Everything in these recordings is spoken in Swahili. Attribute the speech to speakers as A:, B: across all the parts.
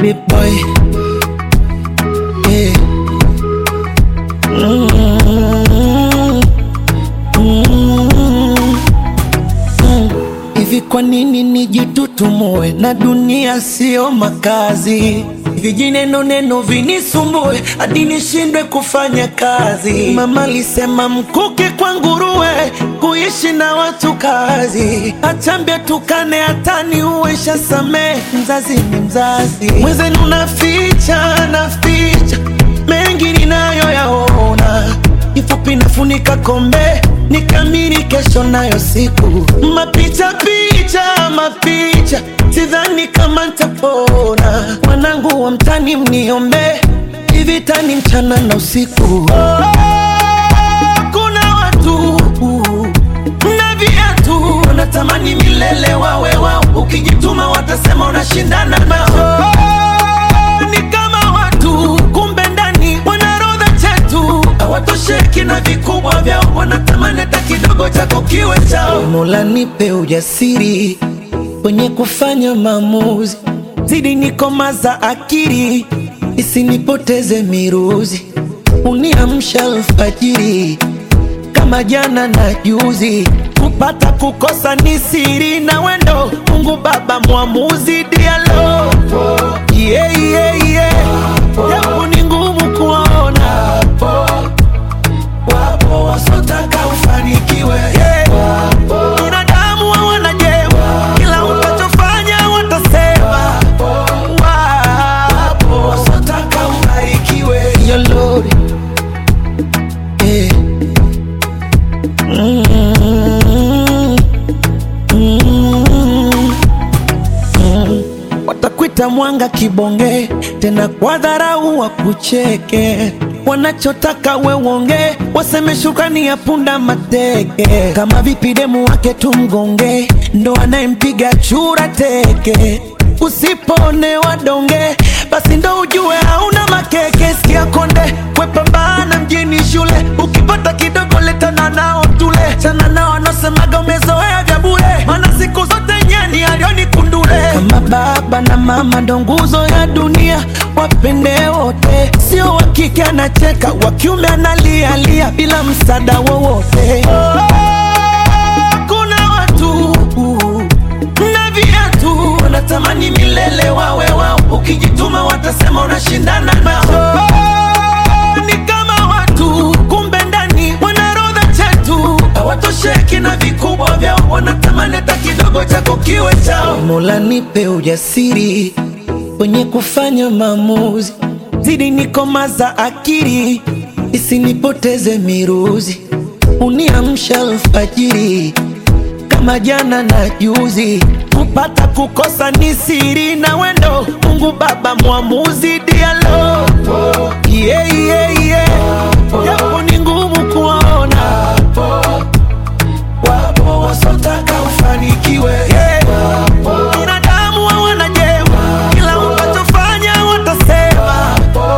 A: baby boy. Yeah. Mm, mm, mm. Hivi kwa nini nijitutumue na dunia sio makazi? Vijineno neno vinisumbue hadi nishindwe kufanya kazi. Mama alisema mkuke kwa nguruwe, kuishi na watu kazi. Achambia tukane hatani uwesha samee, mzazi ni mzazi. Mwenzenu naficha naficha mengi ninayoyaona, kifupi nafunika kombe nikamiri kesho nayo siku mapicha picha mapicha, sidhani kama ntapona. Wanangu wa mtani mniombe, hivi tani mchana na usiku. Oh, kuna watu na viatu wanatamani milele wawe wao, ukijituma watasema unashindana nao. Oh, ni kama watu kumbe ndani wanarodha chetu hawatosheki na vikubwa vyao, wanatamani hata kidogo chako kiwe chao. Mola nipe ujasiri kwenye kufanya maamuzi, zidi nikomaza akili isinipoteze miruzi, uniamsha alfajiri kama jana na juzi, kupata kukosa ni siri na wendo. Mungu Baba mwamuzi, dialo yeah, yeah, yeah. Japo ni ngumu kuona, wapo wasotaka ufanikiwe yeah. Binadamu hawana jema, kila utachofanya watasema. Wapo wasotaka ubarikiwe Yo Lord, yeah. Mm, mm, mm. Watakwita mwanga kibonge, tena kwa dharau wakucheke. Wanachotaka we uonge, waseme shukrani ya punda mateke. Kama vipi demu wake tumgonge, ndo anayempiga chura teke. Usipone donge, basi ndo ujue hauna makeke. Sikia konde, wepambana mjini shule, ukipata kidogo letana nao tule. Chana nao wanaosemaga umezoea vya bure, maana siku zote nyani alioni kundule. Kama baba na mama ndo nguzo ya dunia, wapende wote, sio wa kike anacheka, wa kiume analialia bila msaada wowote. Kuna watu na viatu wanatamani milele wawe wao, ukijituma watasema unashindana nao. Ni kama watu kumbe ndani wanarodha chetu, hawatosheki na vikubwa vyao, wanatamani hata kidogo chako kiwe chao. Mola nipe ujasiri kwenye kufanya maamuzi, zidi nikomaza akili isinipoteze miruzi, uniamsha alfajiri kama jana na juzi, kupata kukosa ni siri na wendo. Mungu Baba mwamuzi, dialo yeah, yeah, yeah. Japo ni ngumu kuona, wapo wasotaka ufanikiwe yeah. Binadamu hawana jema, kila utachofanya watasema.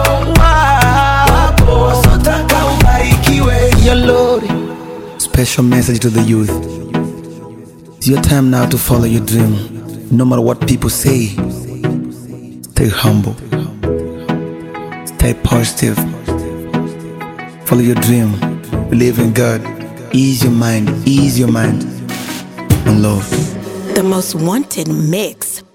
A: Wapo wasotaka ubarikiwe Yo Lord.
B: Special message to the youth. It's your time now to follow your dream. No matter what people say, stay humble, stay positive, follow your dream, believe in God, ease your mind, ease your mind, and love.
C: The most wanted mix